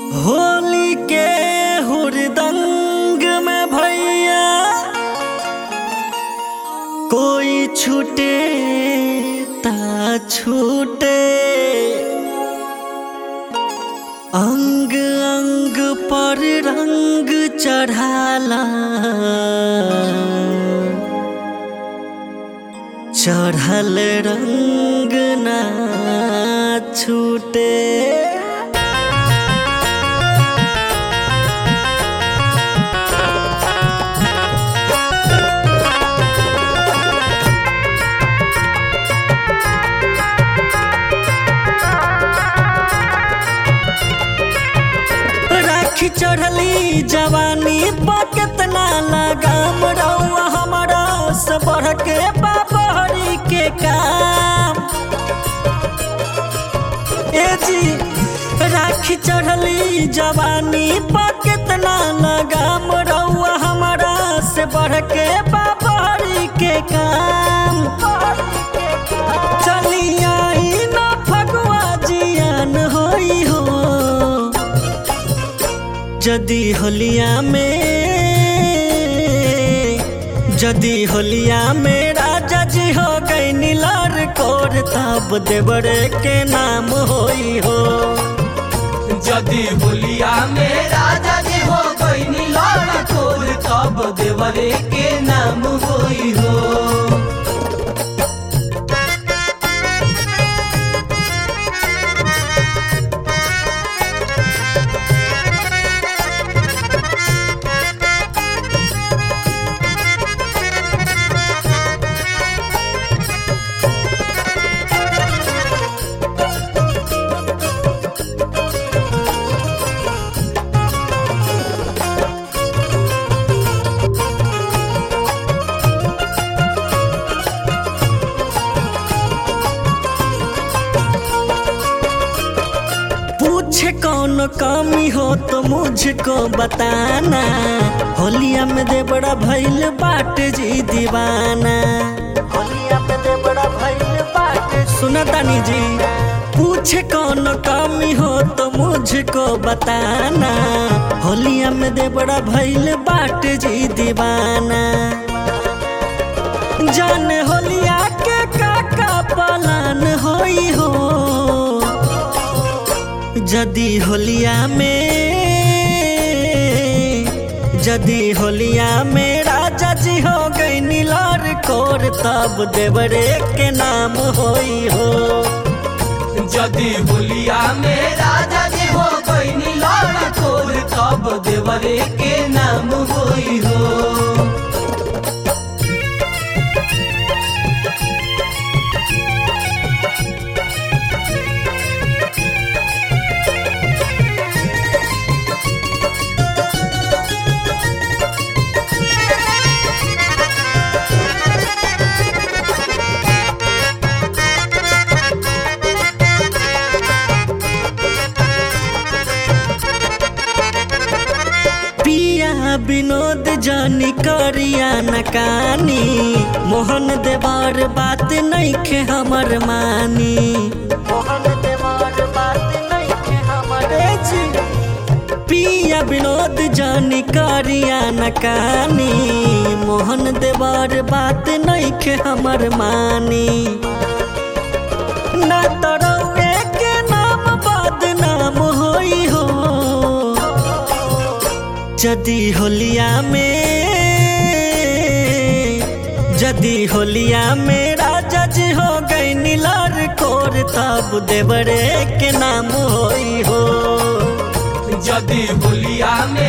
होली के हुरदंग में भैया कोई छूटे ता छूटे अंग अंग पर रंग चढ़ाला चढ़ल रंग ना छूटे राखी चढ़ली जवानी पर कितना लगाम रहुआ हमारा से बढ़ के बाबरी के काम ए जी राखी चढ़ली जवानी पर कितना लगाम रहुआ हमारा से बढ़ के बाबरी के काम चली आई ना फगुआ जियान होई हो जदी होलिया में जदी होलिया में राजा जी हो गई नीलार कोर तब देवरे के नाम होई हो जदि होलिया में राजा जी हो गई नीलार कोर तब देवरे के नाम होई हो पूछे कौन कमी हो तो मुझको बताना होलिया में दे बड़ा भैल बाट जी दीवाना होलिया में दे बड़ा भैल बाट सुना तानी जी पूछे कौन कमी हो तो मुझको बताना होलिया में दे बड़ा भैल बाट जी दीवाना जाने होलिया के काका पलान होई हो जदी होलिया में जदी होलिया में राजा जी हो गई नीलार कोर तब देवरे के नाम होई हो जदि होलिया में राजा जी हो गई नीलार कोर तब देवरे के नाम होई हो पिया विनोद जानी करिया नकानी मोहन देवार बात नहीं खे हमर मानी मोहन देवार बात नहीं खे हमर जी पिया विनोद जानी करिया नकानी मोहन देवार बात नहीं खे हमर मानी ना तरौए के नाम बदनाम होई हो जदी होलिया में जदी होलिया में राजा जी हो गई नीलार कोर तब देवरे के नाम होई हो जदि होलिया में